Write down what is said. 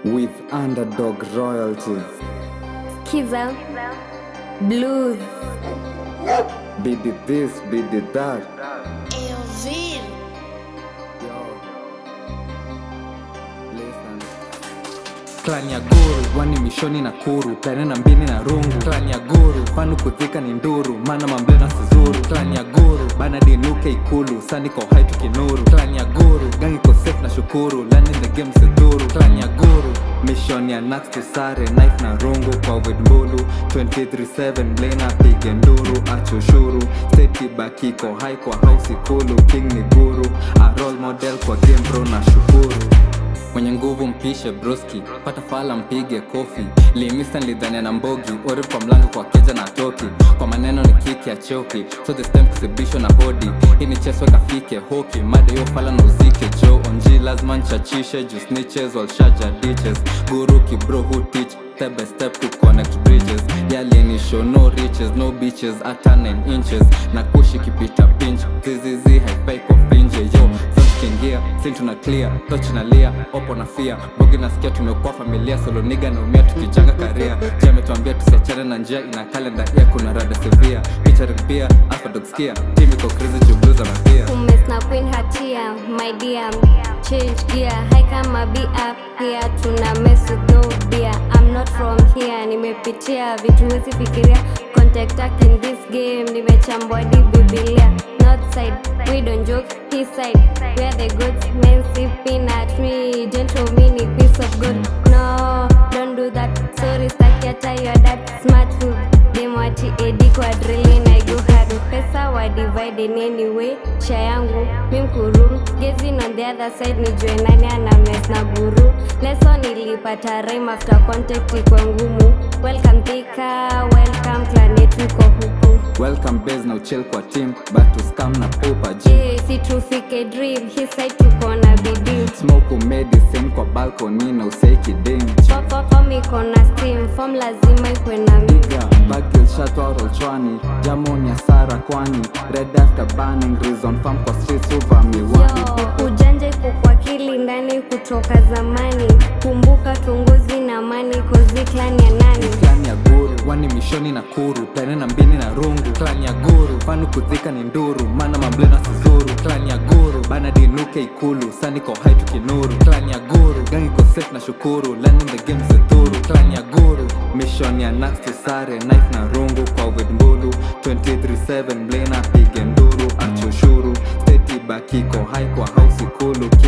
with underdog royalty. Kiza Blues Bid it this, bid it that. Elvin. Listen. Clan ya guru wani mishoni na kuru plane na mbini na rungu Clan ya guru fanu kudhika ni nduru mana mamble na sizuru Clan ya guru bana dinuke ikulu saniko hai tukinuru Clan ya guru gangi ko safe na shukuru land in the game sidhuru Clan ya guru mission ya nax tusare knife na rungu kwa mbulu 237 blena pige nduru acho ushuru state bakiko hai kwa house ikulu king ni guru a role model kwa game bro na shukuru mwenye nguvu mpishe broski pata fala mpige kofi limisa nilidhania na mbogi ori kwa mlango kwa keja na toki kwa maneno ni kiki ya choki so the stem kusibishwa na hodi hii ni cheswe kafike hoki mada hiyo fala na uzike jo onji lazima nchachishe juu snitches walshaja ditches guru kibro who teach step by step to connect bridges yalini show no riches no beaches hata 9 inches na kushi kipita pinch zizizi haifai kwa finje yo kiingia sin tuna clear toch na lia opo na fia bogi nasikia tumekuwa familia soloniga naumia tukijanga karia je ametuambia tusiachane na njia ina kalenda ia kuna rada sevia featuring pia alphadogskia team iko crazy juu blues amapia Kumes na queen hatia my dear Change gear high kama be up here Tuna mess with no beer I'm not from here Nimepitia vitu wezi fikiria Contact act in this game Nimechambua di bibilia North side we don't joke East side we are the goods Men sipping at me Gentle mini piece of good No don't do that Sorry staki hata your dad Smart move Demwati edi kwa drilling I go hard Pesa wa divide in anyway Sha yangu mi mkuru Gazing on the other side nijue nani ana mess na guru Lesson nilipata rhyme after contact iko ngumu Welcome Thika, welcome clan yetu iko huku welcome base na uchel kwa team but to scam na pupa g Je, si tufike dream Hii side tuko na bidii smoke medicine kwa balcony na usaiki ding Pop, pop, form iko na steam Form lazima ikwe na mi Piga bagil shatwaro chwani jamoni ya sara kwani red after banning reason farm kwa streets uvamiwani Yo, ujanja iko kwa akili ndani kutoka zamani kumbuka tunguzi na mani kozi clan ya nani Clan ya guru wani mishoni na kuru plane na mbini na rungu Clan ya guru fanu kudhika ni nduru mana mamble na sizuru Clan ya guru bana dinuke ikulu saniko hai tukinuru Clan ya guru gangi ko safe na shukuru land in the game sidhuru Clan ya guru mission ya nax tusare knife na rungu kwa mbulu 237 blena pige nduru acho ushuru state bakiko hai kwa house ikulu